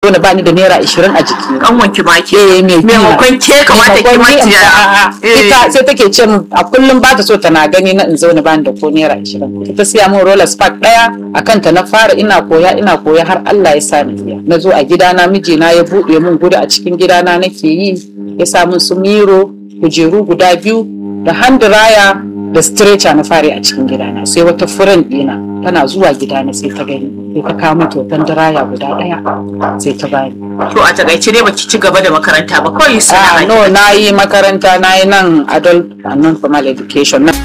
zo na bani da naira ashirin a jiki an wanki maki eh me maimakon ke kamata ki maciya ita sai take ce min a kullum ba ta so tana gani na in zo na bani da ko naira ashirin ita siya min roller spark daya akan ta na fara ina koya ina koya har Allah ya sa ni iya na zo a gidana mijina ya buɗe min gudu a cikin gidana nake yi ya sa min su miro kujeru guda biyu da hand dryer da stretcher na fare a cikin gidana sai wata furen dina tana zuwa gidana sai ta gani sai ta kawo mata wata dryer guda daya sai ta bani to a takaice dai baki ci gaba da makaranta ba kawai ah sana'a no na yi makaranta na yi nan adult and non formal education na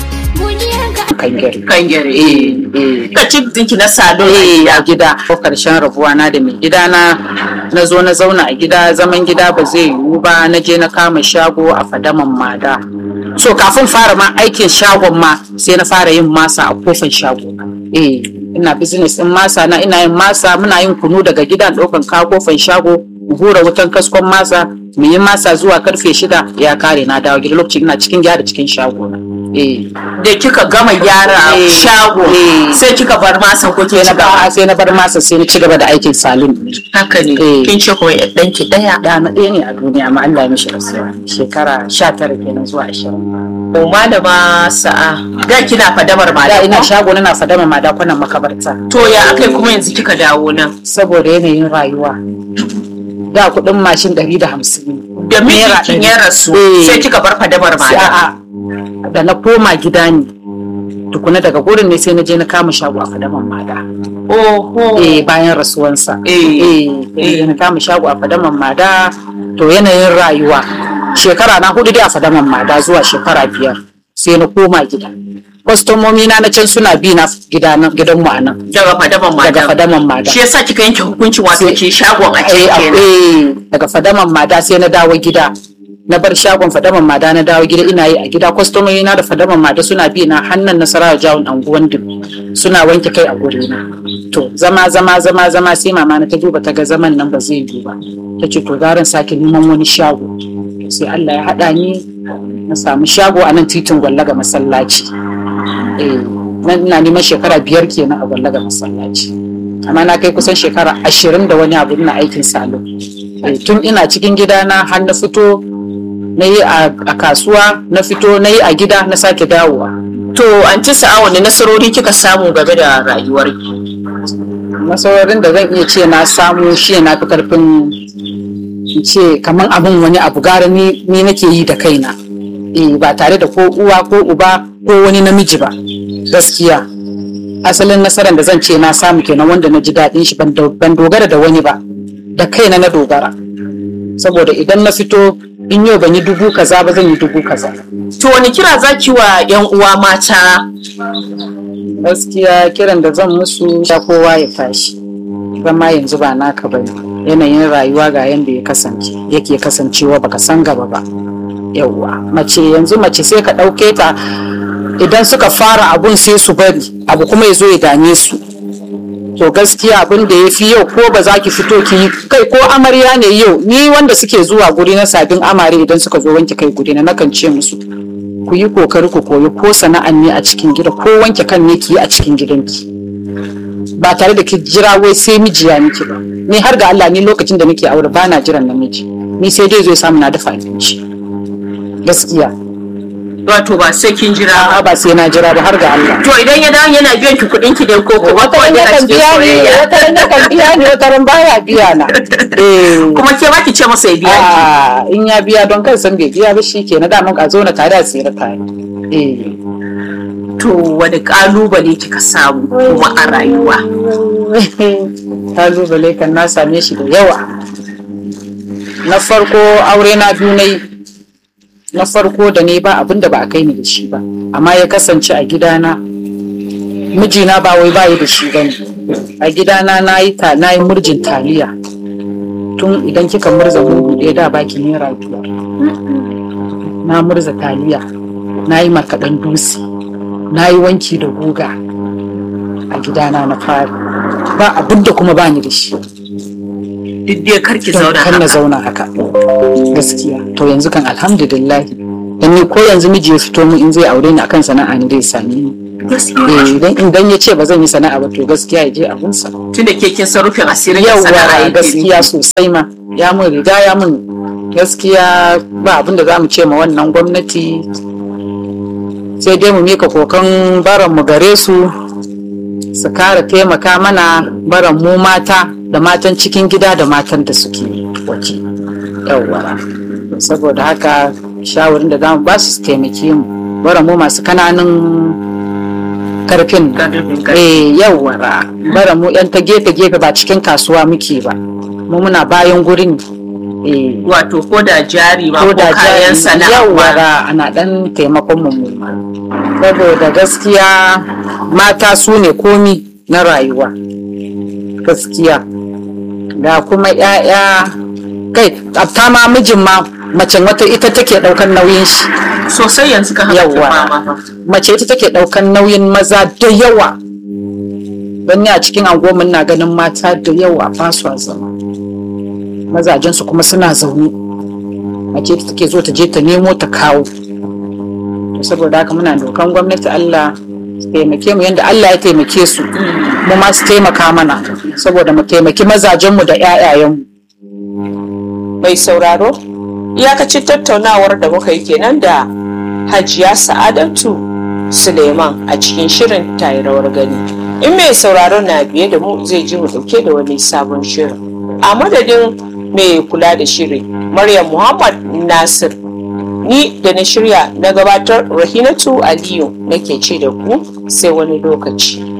kan gari kan gare eh eh ka ci dinki na salon eh a gida ko karshen rabuwa na da mai gida na na zo na zauna a gida zaman gida ba zai yiwu ba na je na kama shago a fadaman mada so kafin fara ma aikin shagon ma sai na fara yin masa a kofar shago eh ina business din masa na ina yin masa muna yin kunu daga gida ɗaukan kawo kofar shago mu hura wutan kaskon masa mu yi masa zuwa karfe shida ya kare na dawo gida lokacin ina cikin gyara cikin shago na eh da kika gama gyara Eh, shago eh. sai kika bar masan ko ke sai na ci gaba ba sai na bar masa sai na ci gaba da aikin salon haka ne Eh. kin ce kuma ɗanki ɗaya da na ɗaya ne a duniya amma Allah ya mishi rasuwa shekara 19 kenan zuwa 20 ko malama sa'a da kina fadamar da malama ina shago na fadama ma dakunan makabarta to ya akai kuma yanzu kika dawo nan saboda yanayin rayuwa da kuɗin mashin 150 da Naira mijinkin ɗari. ya rasu Eh. sai kika bar fadamar sai malama a'a da na koma gida ne tukuna daga gurin ne sai na je na kama shago a fadaman mada oho eh bayan rasuwansa Eh. eh eh na kama shago a fadaman mada to yanayin rayuwa shekara na hudu dai a fadaman mada zuwa shekara biyar sai na koma gida kwastomomi na na can suna bi na gida nan gidan mu a nan daga fadaman daga malama fadaman mada shi yasa kika yanke hukuncin wato Sai- ke shagon a eh, cikin a- kenan eh, daga fadaman mada sai na dawo gida na bar shagon fadaman mada na dawo gida ina yi a gida kwastomomi na da fadaman mada suna bi na hannun nasarawa jawon anguwan dubi suna wanke kai a guri na to zama zama zama zama sai mama na ta duba ta ga zaman nan ba zai yi ba ta ce to garin sake neman wani shago sai Allah ya haɗa ni na samu shago a nan titin gwallaga masallaci eh nan ina neman shekara biyar kenan a gwallaga masallaci amma na kai kusan shekara ashirin da wani abu ina aikin salo Eh, tun ina cikin gida na har na fito na yi a a kasuwa na fito na yi a gida na sake dawowa to an ci sa'a wani nasarori kika samu game da rayuwar nasarorin da zan iya ce na samu shi na fi karfin in ce kamar abin wani abu gara ni ni nake yi da kaina eh ba tare da ko uwa ko uba ko wani namiji ba gaskiya asalin nasarar da zan ce na samu kenan wanda na ji daɗin shi ban do- ban dogara da wani ba da kaina na dogara saboda idan na fito in yau ban yi dubu kaza ba zan yi dubu kaza to wani kira zaki wa yan uwa mata gaskiya kiran da zan musu ya kowa ya tashi zama yanzu ba naka ba yanayin rayuwa ga yanda ya kasance yake kasancewa baka san gaba ba yauwa mace yanzu mace sai ka ɗauke ta idan suka fara abun sai su bari abu kuma ya zo ya dame su to gaskiya abin da ya fi yau ko ba za ki fito ki yi kai ko amarya ne yau ni wanda suke zuwa guri na sabin amare idan suka zo wanke kai guri na nakan ce musu ku yi kokari ku koyi ko sana'an ne a cikin gida ko wanke kan ne ki yi a cikin gidanki ba tare da ki jira wai sai miji ya miki ba ni har ga Allah ni lokacin da nake aure bana jiran namiji ni sai dai zo ya samu na dafa abinci gaskiya wato ba sai kin jira ba a'a ba sai na jira ba har ga Allah to idan ya dawo yana biyan ki kuɗin ki ne ko ko wata ran yakan biya ni wata ran yakan biya ni wata ran baya biya na eh kuma ke ba ki ce masa ya biya ki a in ya biya don kan san bai biya ba shi ke na daman a zo na tare a tsira tare eh to wani kalubale kika samu kuma a rayuwa kalubale kan na same shi da yawa na farko aure na biyu na yi na farko da ne ba abin da ba a kai ni da shi ba amma ya kasance a gidana mijina ba wai bayi da shi bane a gidana na yi ta na yi murjin taliya tun idan kika murza mudu ɗaya da baki naira biyar na murza taliya na yi markaɗen dutse na yi wanki da guga a gidana na fari ba abin da kuma bani da shi duk dai karki don zauna kan na haka zauna haka gaskiya to yanzu kan alhamdulillah dan ni ko yanzu miji ya fito mu in zai aure ni akan sana'a ne zai same ni Eh, idan idan ya ce ba zan yi sana'a ba to gaskiya ya je abunsa tun da ke kin san rufin asirin da sana'a yawwa yake gaskiya sosai ma ya mun riga ya mun gaskiya ba abin da za mu ce ma wannan gwamnati sai dai mu mika kokan baran mu gare su su kara taimaka mana baran mu mata da matan cikin gida da matan da suke waje yawwa saboda haka shawarin da za mu ba su su taimake mu baran mu masu kananun karfin eh yawwa bara mu yan ta gefe gefe ba cikin kasuwa muke ba mu muna bayan gurin eh wato ko da jari ma ko ko da kayan jari sana'a ma yawwa ana dan taimakon mu mu ma. saboda gaskiya mata su ne komi na rayuwa gaskiya da kuma 'ya'ya kai ta ma mijin ma mace wata ita take daukan nauyin shi sosai yanzu ka haka Yawwa. mama mace ita take daukan nauyin maza da yawa don ni a cikin angomin na ganin mata da yawa ba su zama mazajensu kuma suna zaune mace ita take zo ta je ta nemo ta kawo To saboda haka muna dokan gwamnati Allah su taimake mu yadda Allah ya taimake su mu ma su taimaka mana saboda mu taimaki mazajenmu da 'ya'yayenmu mai sauraro iyakacin tattaunawar da muka yi kenan da hajiya sa'adatu suleiman a cikin shirin tayi rawar gani in mai sauraro na biye da mu zai ji mu dauke da wani sabon shirin a madadin mai kula da shirin maryam muhammad nasir ni da na shirya na gabatar rahinatu aliyu nake ce da ku sai wani lokaci